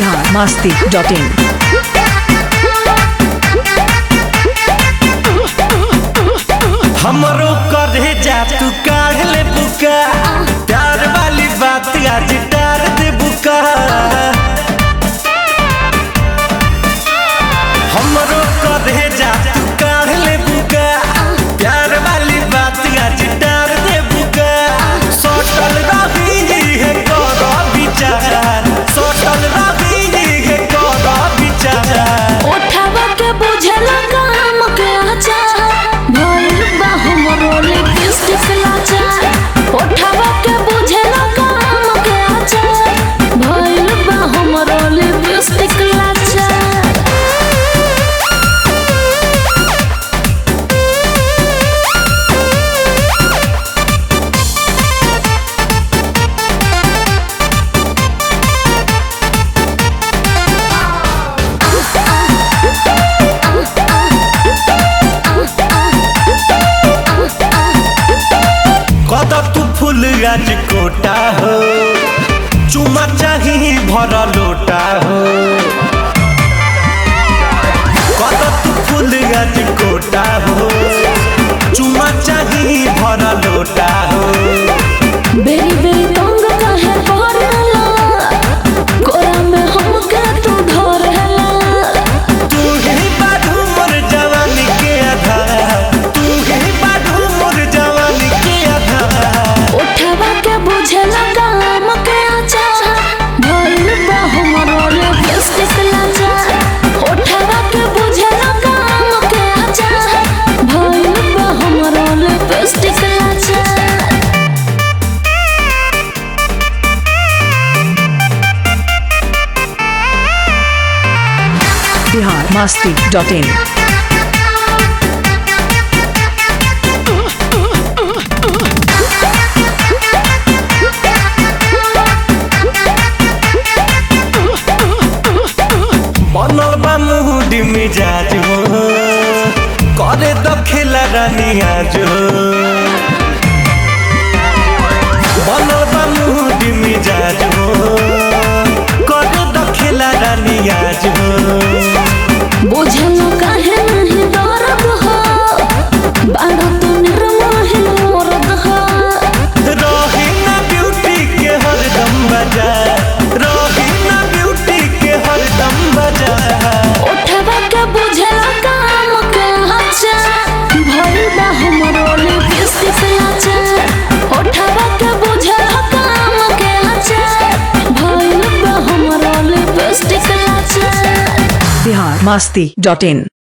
Bihar Masti dot in हमरो करे जा तू काढ़ ले बुका प्यार वाली बात आज डार दे बुका हमरो करे जा तू काढ़ ले बुका प्यार वाली बात आज डार दे बुका सोटल रही है करो विचार सोटल रही है करो विचार उठावा के बुझला काम के आचार भइल बा हमरो लिपस्टिक लाचार उठावा के बुझला काम के आचार भइल बा हमरो लिपस्टिक लाचार कद तू फूल आज कोटा हो चुमा चाही भर लोटा हो कद तू फूल आज कोटा हो चुमा चाही भर लोटा हो बेरी बेरी तंग काहे पड़ला कोरा में हमके तू धरला तू ही बाधू मोर जवानी के आधार तू ही बाधू मोर जवानी के आधार उठावा के बुझला काम के आचार भइल बा हमरो लिपस्टिक लाचार उठावा के बुझला काम के आचार भइल बा हमरो लिपस्टिक लाचार बिहार मस्ती डॉट इन बनल बा मुहडी मिजाज हो करे दखेला रानी आज हो बनल बा मुहडी मिजाज हो करे दखेला रानी आज हो बुझलो काहे नहीं दर्द हो बाड़ा तो निर्मोही मोरद हो रही ना ब्यूटी के हरदम बजा रही ना ब्यूटी के हरदम बजा उठवा के बुझला काम के आचार भइल बा हमरो लिपस्टिक लाचार उठवा के बुझला काम के आचार भइल बा हमरो लिपस्टिक लाचार बिहार मस्ती डॉट इन